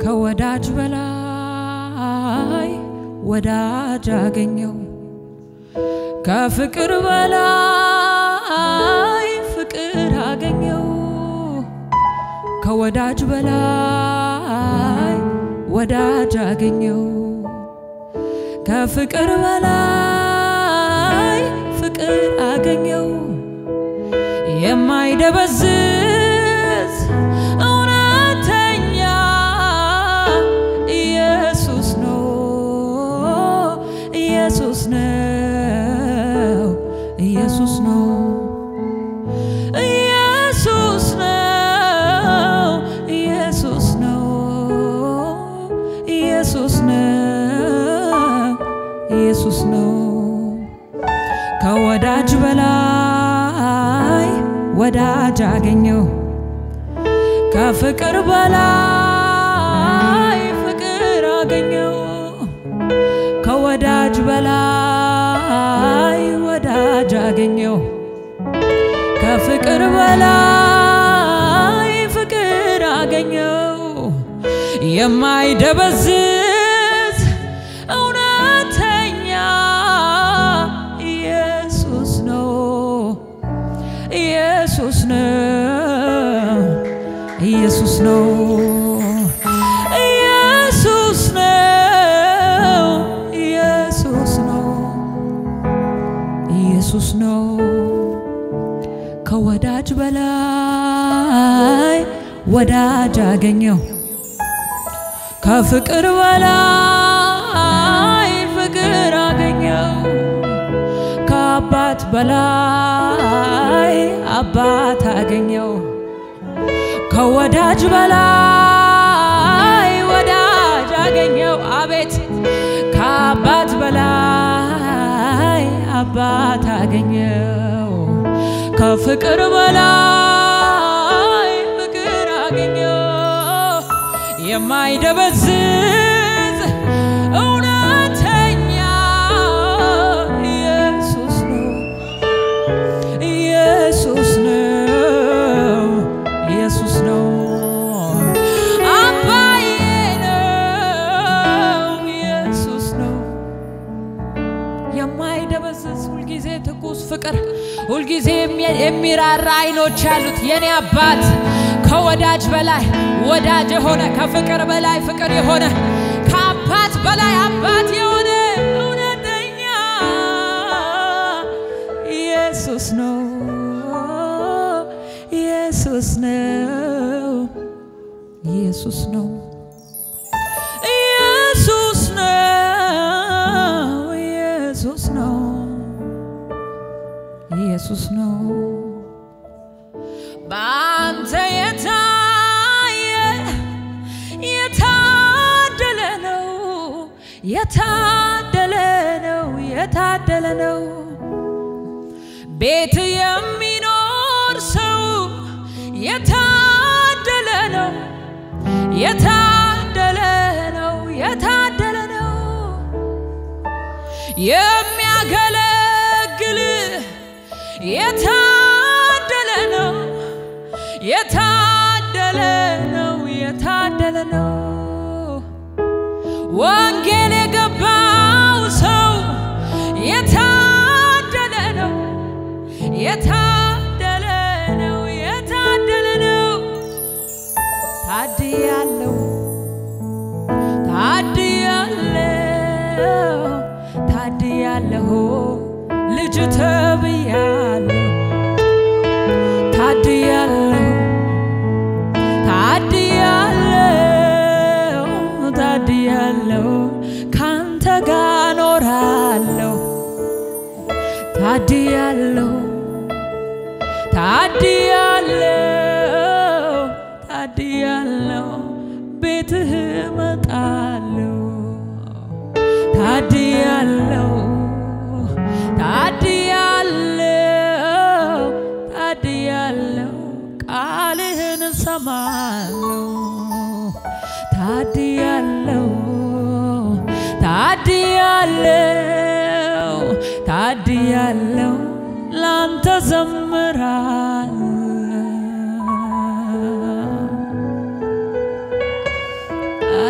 ከወዳጅ በላይ ወዳጅ አገኘው ከፍቅር በላይ ፍቅር አገኘው ከወዳጅ በላይ ወዳጅ አገኘው ከፍቅር በላይ ፍቅር አገኘው የማይደበዝዝ እውነተኛ ኢየሱስ ነው ኢየሱስ ነው ኢየሱስ ነው ኢየሱስ ነው ኢየሱስ ነው ኢየሱስ ነው ኢየሱስ ነው ከወዳጅ በላይ ወዳጅ አገኘው ከፍቅር በላይ ፍቅር አገኘው ከወዳጅ በላይ ወዳጅ አገኘው ከፍቅር በላይ ፍቅር አገኘው የማይደበዝዝ እውነተኛ ኢየሱስ ነው ኢየሱስ ነው ኢየሱስ ነው ኢየሱስ ነው ኢየሱስ ነው ኢየሱስ ነው ከወዳጅ በላይ ወዳጅ አገኘው ከፍቅር በላይ ፍቅር አገኘው ከአባት በላይ አባት አገኘው ከወዳጅ በላይ ወዳጅ አገኘው አቤት ከአባት በላይ አባት አገኘው ከፍቅር በላይ ፍቅር አገኘው የማይደበዝዝ እውነተኛ ኢየሱስ ነው ኢየሱስ ነው ኢየሱስ ነው አባዬ ነው ኢየሱስ ነው የማይደበዝዝ ሁልጊዜ ትኩስ ፍቅር ሁልጊዜ የሚራራ አይኖች ያሉት የኔ አባት ከወዳጅ በላይ ወዳጅ የሆነ ከፍቅር በላይ ፍቅር የሆነ ከአባት በላይ አባት የሆነ እውነተኛ ኢየሱስ ነው ኢየሱስ ነው ኢየሱስ ነው ኢየሱስ ነው ኢየሱስ ነው ኢየሱስ ነው በአንተ የታየ የታደለ ነው የታደለ ነው የታደለ ነው ቤት የሚኖር ሰው የታደለ ነው የታደለ ነው የታደለ ነው የሚያገለግል የታደለ ነው የታደለ ነው የታደለ ነው ወንጌል የገባው ሰው የታደለ ነው የታደለ ነው የታደለ ነው ታድያለሁ ታድያለሁ ታድያለሁ ልጅ ተብያለሁ ታድያለሁ ታድያለሁ ታድያለሁ ካንተ ጋር ኖራለሁ ታድያለሁ ታድያለሁ ታድያለሁ ቤትህ እመጣለሁ ታድያለሁ ታድያለሁ ታድያለሁ ቃልህን እሰማለሁ ታድያለሁ ታድያለሁ ታድያለሁ ላንተ ዘምራለሁ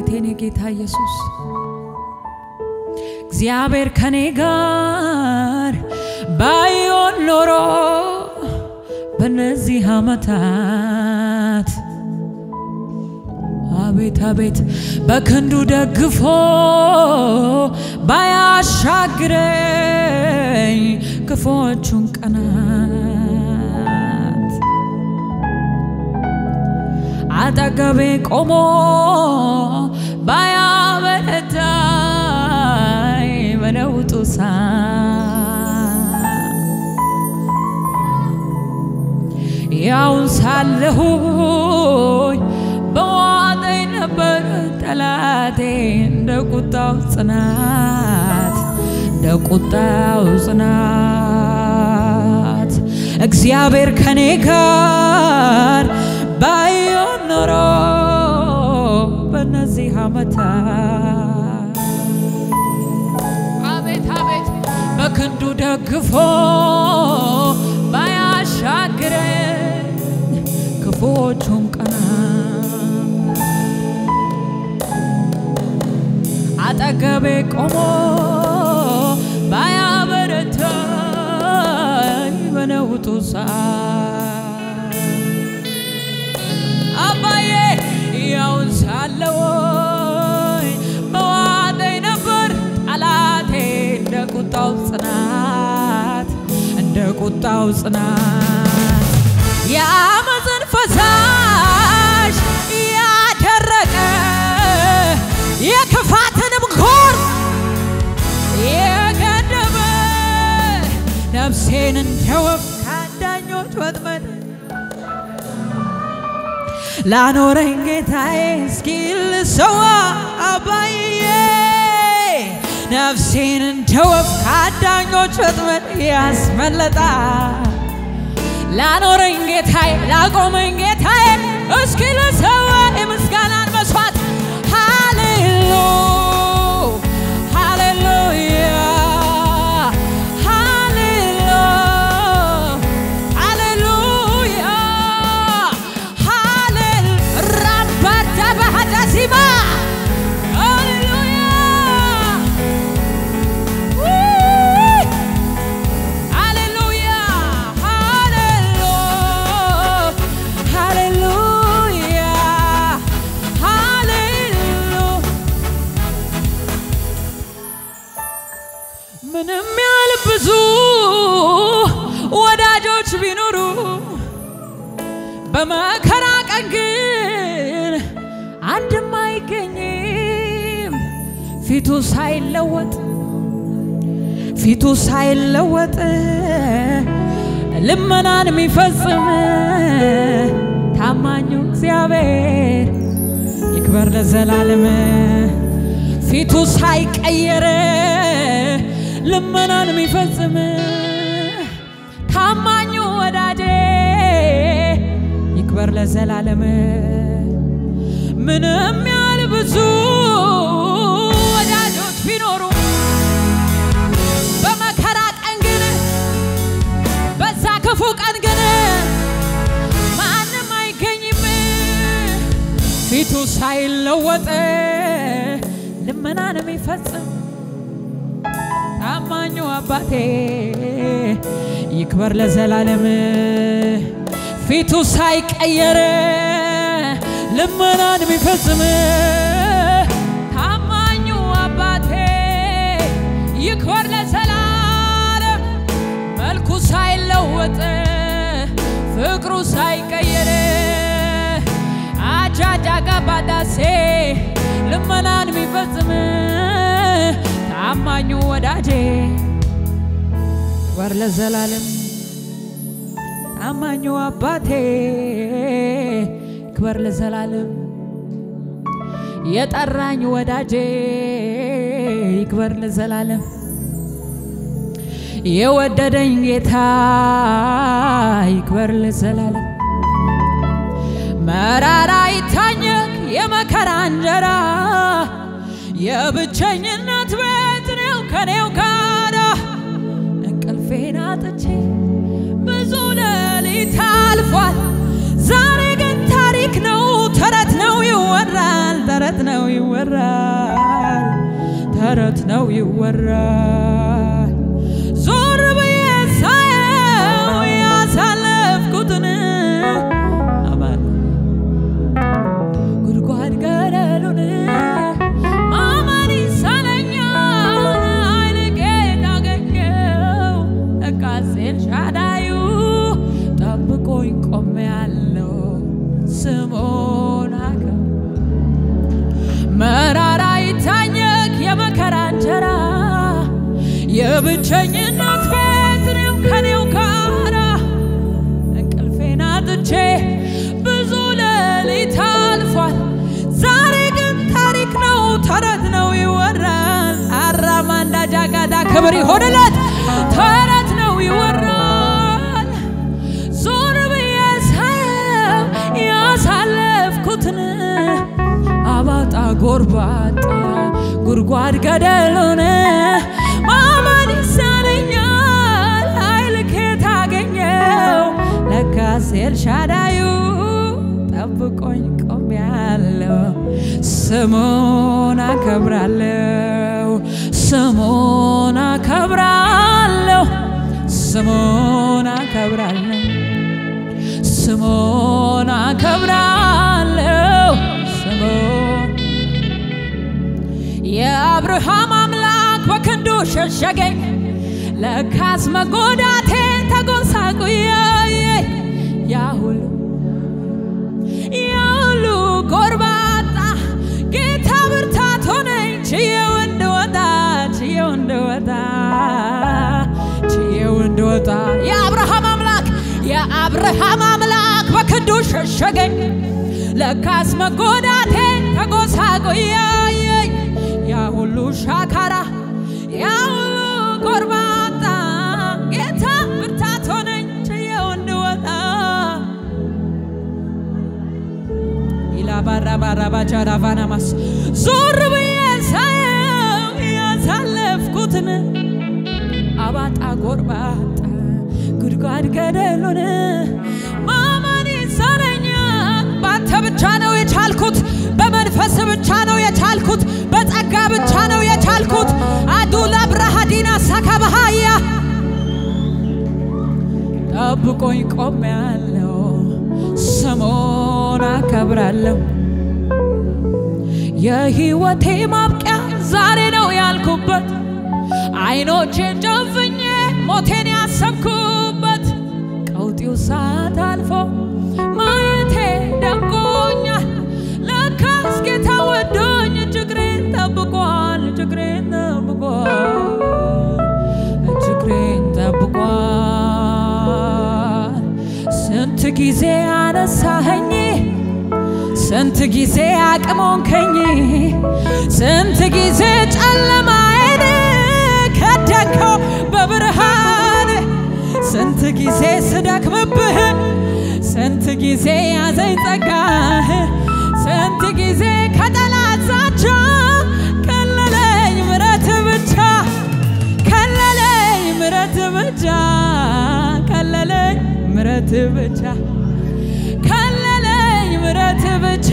አቤት የኔ ጌታ ኢየሱስ እግዚአብሔር ከኔ ጋር ባይሆን ኖሮ በነዚህ ዓመታት አቤት አቤት በክንዱ ደግፎ ባያሻግረኝ ክፉዎቹን ቀናት አጠገቤ ቆሞ ባያበረታኝ በለውጡ ሰዓት ያውን ሳለሁኝ በዋጠኝ ነበር ጠላቴ እንደ ቁጣው ጽናት እንደ ቁጣው ጽናት እግዚአብሔር ከኔ ጋር ባይሆን ኖሮ በእነዚህ ዓመታት አቤት አቤት በክንዱ ደግፎ ባያሻግረኝ ክፉዎቹን ቀናት አጠገቤ ቆሞ ባያበረታኝ በነውጡ ሰዓት አባዬ ያውን ሳለወይ በዋጠኝ ነበር ጠላቴ እንደ ቁጣው ጽናት እንደ ቁጣው ጽናት የአመፅን ፈሳሽ ያደረቀ የክፋትንም ጎር የገደበ ነፍሴን እንደ ወፍ ከአዳኞች ወጥመድ ላኖረኝ ጌታዬ እስኪል ሰዋ አባዬ ነፍሴን እንደ ወፍ ከአዳኞች ወጥመድ ያስመለጣ ላኖረኝ ጌታዬ ላቆመኝ ጌታዬ እስኪ ልሰዋ የምስጋናን መስዋዕት ሃሌሉ ሃሌሉያ ሃሌሉ ሃሌሉያ ሃሌል ራባዳ ባህዳሲማ ሃሌሉያ ውይ! ሃሌሉያ ሃሌሉ ሃሌሉያ ሃሌሉ ምንም ያህል ብዙ ወዳጆች ቢኖሩ በመከራ ቀን ግን አንድም አይገኝም ፊቱ ሳይለወጥ ፊቱ ሳይለወጥ ልመናን የሚፈጽም ታማኙ እግዚአብሔር ይክበር ለዘላለም። ፊቱ ሳይቀየር ልመናን የሚፈጽም ታማኙ ወዳጄ ይክበር ለዘላለም። ምንም ያህል ብዙ ወዳጆች ቢኖሩ በመከራ ቀን ግን በዛ ክፉ ቀን ግን ማንም አይገኝም ፊቱ ሳይለወጥ ልመናን የሚፈጽም ታማኙ አባቴ ይክበር ለዘላለም። ፊቱ ሳይቀየር ልመናን የሚፈጽም ታማኙ አባቴ ይክበር ለዘላለም። መልኩ ሳይለወጥ ፍቅሩ ሳይቀየር አጃጃ ጋባዳሴ ልመናን የሚፈጽም ታማኙ ወዳጄ ክበር ለዘላለም። ታማኙ አባቴ ክበር ለዘላለም። የጠራኝ ወዳጄ ይክበር ለዘላለም። የወደደኝ ጌታ ይክበር ለዘላለም። መራራ ይታኘክ የመከራ እንጀራ የብቸኝነት ቤት ነው ከኔው ጋራ እንቅልፌን አጥቼ ብዙ ሌሊት አልፏል። ዛሬ ግን ታሪክ ነው ተረት ነው ይወራል ተረት ነው ይወራል፣ ተረት ነው ይወራል። ዞር ብዬ ሳየው ያሳለፍኩትን አማን ጉድጓድ ገደሉን ማመን ይሳነኛል ኃይል ጌታ አገኘው ለካስ ኤልሻዳዩ ጠብቆኝ ቆሜያለሁ ስሙን አከ መራራ ይታኘክ የመከራ እንጀራ የብቸኝነት ቤት እኔም ከኔው ጋራ እንቅልፌን አጥቼ ብዙ ሌሊት አልፏል። ዛሬ ግን ታሪክ ነው ተረት ነው ይወራል። አራማንዳ ጃጋዳ ክብር ይሆንለት ተረት ነው ይወራል። ዞር ብዬ ሳየው ያሳለፍኩትን አባጣ ጎርባጣ ጉድጓድ ገደሉን ማመን ይሳነኛል ኃይል ከየት አገኘው ለካስ ኤልሻዳዩ ጠብቆኝ ቆሜያለሁ ስሙን አከብራለሁ ስሙን አከብራለሁ ስሙን አከብራለሁ ስሙን አከብራለሁ ስሙን የአብርሃም አምላክ በክንዱ ሸሸገኝ ለካስ መጎዳቴ ተጎሳቁዬ ያ ሁሉ ያ ሁሉ ጎርባጣ ጌታ ብርታት ሆነኝ ችዬው እንድወጣ ችዬው እንድወጣ ችዬው እንድወጣ የአብርሃም አምላክ የአብርሃም አምላክ በክንዱ ሸሸገኝ ለካስ መጎዳቴ ተጎሳቁዬ ያ ሁሉ ሻካራ ያ ሁሉ ጎርባጣ ጌታ ብርታት ሆነኝ ችዬው እንድወጣ ኢላባራባራባቻራቫናማስ ዞር ብዬ ሳየው ያሳለፍኩትን አባጣ ጎርባጣ ጉድጓድ ገደሉን ማመን ይሳነኛል። ባንተ ብቻ ነው የቻልኩት፣ በመንፈስ ብቻ ነው የቻልኩት፣ በጸጋ ብቻ ነው የቻልኩት። አዱላ ብርሃዲና ሳካባሃያ ጠብቆኝ ቆሜያለሁ፣ ስሙን አከብራለሁ። የህይወቴ ማብቂያ ዛሬ ነው ያልኩበት አይኖቼን ጨፍኜ ሞቴን ያሰብኩበት ቀውጢው ሰዓት አልፎ ማየቴ ደንቆኛል። ለካስ ጌታ ወዶኝ እጅግሬን ጠብቋል፣ እጅግሬን ጠብቋል፣ እጅግሬን ጠብቋል። ስንት ጊዜ አነሳኸኝ ስንት ጊዜ አቅሞንከኝ ስንት ጊዜ ጨለማዬን ከደንከው በብርሃን ስንት ጊዜ ስደክምብህ ስንት ጊዜ ያዘኝ ጸጋህ ስንት ጊዜ ከጠላት ዛቻ ከለለኝ ምረት ብቻ ከለለኝ ምረት ብቻ ከለለኝ ምረት ብቻ ከለለኝ ምረት ብቻ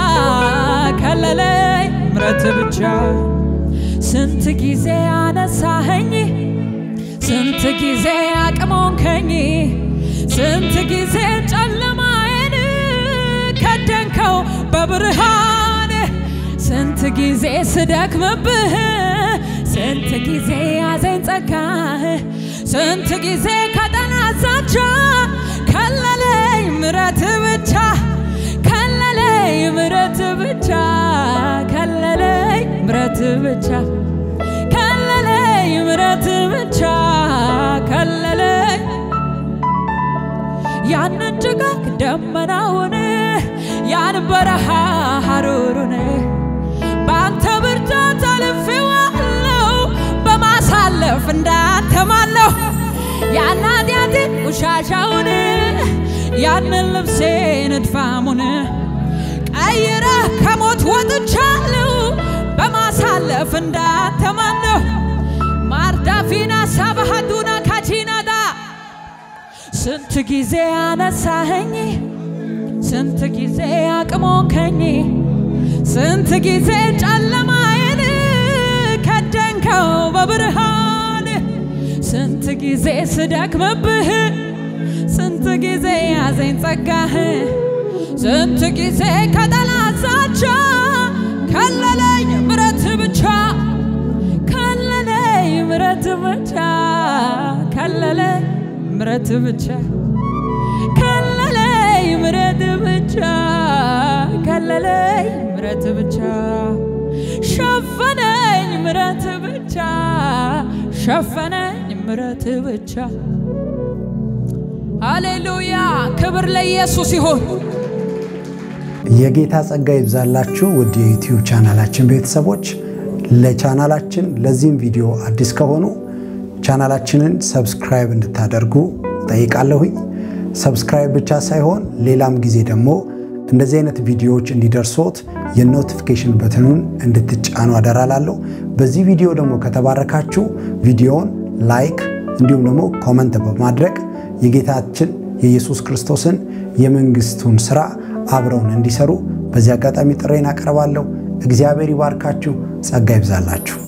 ከለለኝ ምረት ብቻ ስንት ጊዜ አነሳኸኝ ስንት ጊዜ አቅሞንከኝ ስንት ጊዜ ጨለማዬን ከደንከው በብርሃን ስንት ጊዜ ስደክምብህ ስንት ጊዜ ያዘኝ ጸጋህ ስንት ጊዜ ከጠላት ዛቻ ከለለኝ ምረት ብቻ ከለለኝ ምረት ብቻ ከለለኝ ምረት ብቻ ከለለኝ ምረት ብቻ ከለለኝ ያንን ጭጋግ ደመናውን ያን በረሃ ሐሩሩን በአንተ ብርታት አልፌዋለሁ በማሳለፍ እንዳንተ ማነው ያን ኃጢአቴን ቆሻሻውን ያንን ልብሴን እድፋሙን ቀይረህ ከሞት ወጥቻለሁ በማሳለፍ እንዳንተ ማነው ማርዳፊና ሳባሃዱና ካቺናዳ ስንት ጊዜ አነሳኸኝ ስንት ጊዜ አቅሞንከኝ ስንት ጊዜ ጨለማዬን ከደንከው በብርሃን ስንት ጊዜ ስደክምብህ ስንት ጊዜ ያዘኝ ጸጋህ ስንት ጊዜ ከጠላት ዛቻ ከለለኝ ምረት ብቻ ከለለኝ ምረት ብቻ ከለለኝ ምረት ብቻ ከለለኝ ምረት ብቻ ከለለኝ ምረት ብቻ ሸፈነኝ ምረት ብቻ ሸፈነኝ ምረት ብቻ ሃሌሉያ ክብር ለኢየሱስ ይሁን። የጌታ ጸጋ ይብዛላችሁ ውድ የዩቲዩብ ቻናላችን ቤተሰቦች። ለቻናላችን ለዚህም ቪዲዮ አዲስ ከሆኑ ቻናላችንን ሰብስክራይብ እንድታደርጉ ጠይቃለሁኝ። ሰብስክራይብ ብቻ ሳይሆን ሌላም ጊዜ ደግሞ እንደዚህ አይነት ቪዲዮዎች እንዲደርሶት የኖቲፊኬሽን በትኑን እንድትጫኑ አደራላለሁ። በዚህ ቪዲዮ ደግሞ ከተባረካችሁ ቪዲዮውን ላይክ እንዲሁም ደግሞ ኮመንት በማድረግ የጌታችን የኢየሱስ ክርስቶስን የመንግስቱን ስራ አብረውን እንዲሰሩ በዚህ አጋጣሚ ጥሬን አቀርባለሁ። እግዚአብሔር ይባርካችሁ፣ ጸጋ ይብዛላችሁ።